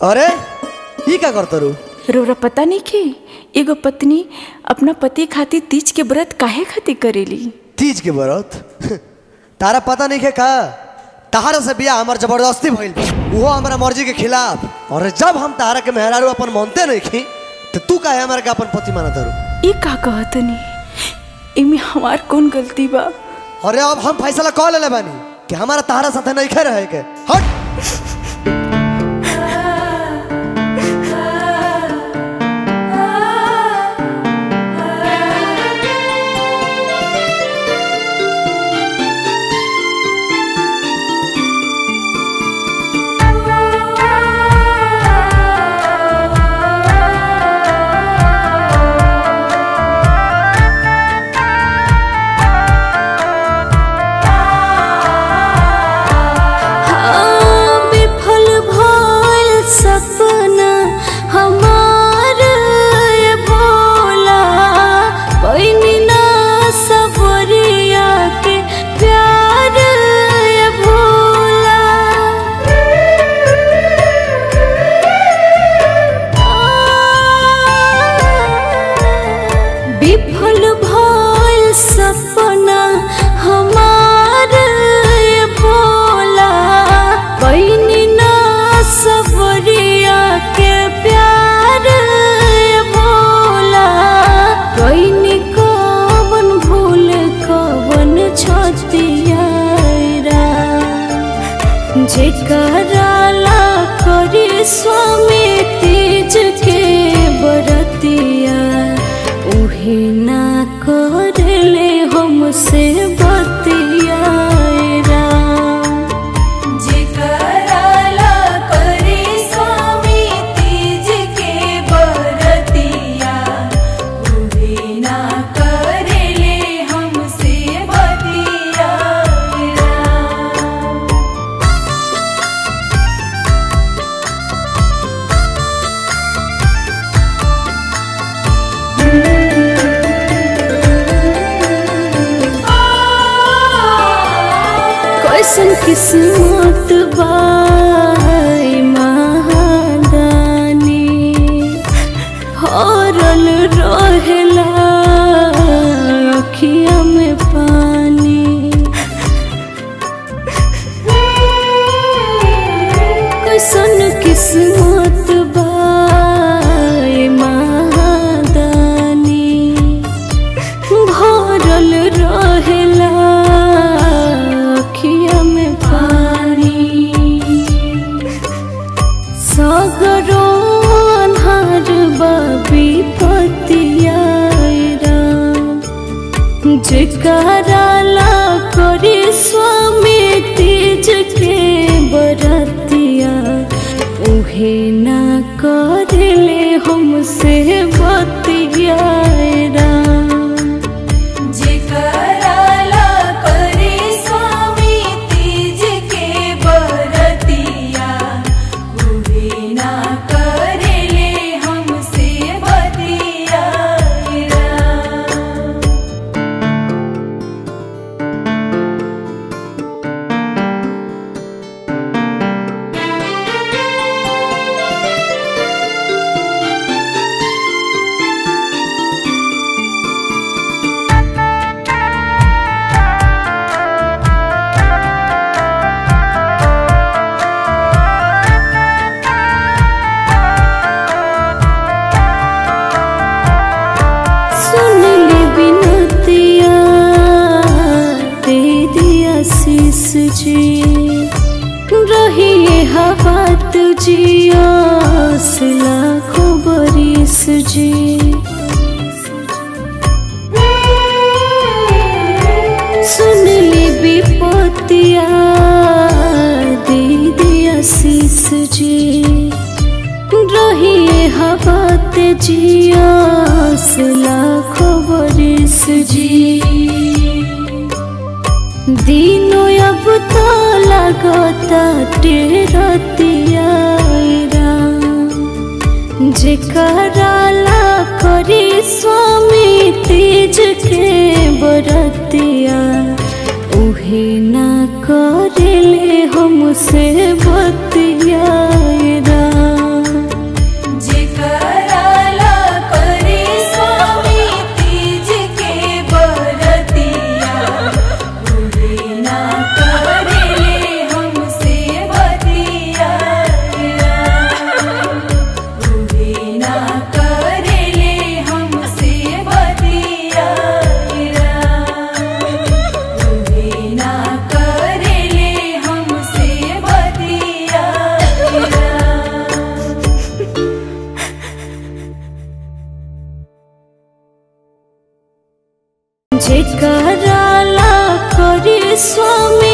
अरे ई का करत रू रोरा पता नहीं के एगो पत्नी अपना पति खातिर तीज के व्रत काहे खातिर करेली तीज के व्रत तारा पता नहीं है का तहारा से बिया हमार जबरदस्ती भइल वो हमारा मर्जी के खिलाफ और जब हम तहारा के मेहरारू अपन मानते नहीं खी तो तू काहे हमारा के अपन पति मानत रू ई का कहतनी इमे हमार कौन गलती बा अरे अब हम फैसला कह लेले बानी कि हमारा तहारा साथे नहीं खे रहे के हट हाँ, विफल भइल सपना हमार ये भोला पैनी ना सबरिया के प्यार ये भोला विफल भइल सपना हमार ये भोला पैनी ना सबरिया के प्यार ये भोला पैनी कवन भूल कवन छतिया जेकराला करी स्वामी तीज के बरतिया उहे ना करले हमसे बतिया जेकराला करी स्वामी तीज के बरतिया उहे ना करले हमसे बतिया कैसन किस्मत बाई महादानी हरल रहेला अखिया में पानी कैसन किस्मत बाई महादानी भरल रहेला अखिया में पानी सगरो अन्हार बाबी पतिया जेकराला करी स्वामी तीज के बरतिया उहे ना करले हमसे बतिया जेकराला करी स्वामी तीज के बरतिया उहे ना करले हमसे बतिया सुन ले बिनतिया दे दिया शीस जी रही हवा तुझिया लाखों बरिस जी सुन ले विपतिया दे दिया शीस जी रही हवा जिया लाखों बरिस जी दिनो अब तो लगता टेरतिया जेकराला करी स्वामी तीज के बरतिया उहे ना करेले हमसे बतिया राम कराला करी स्वामी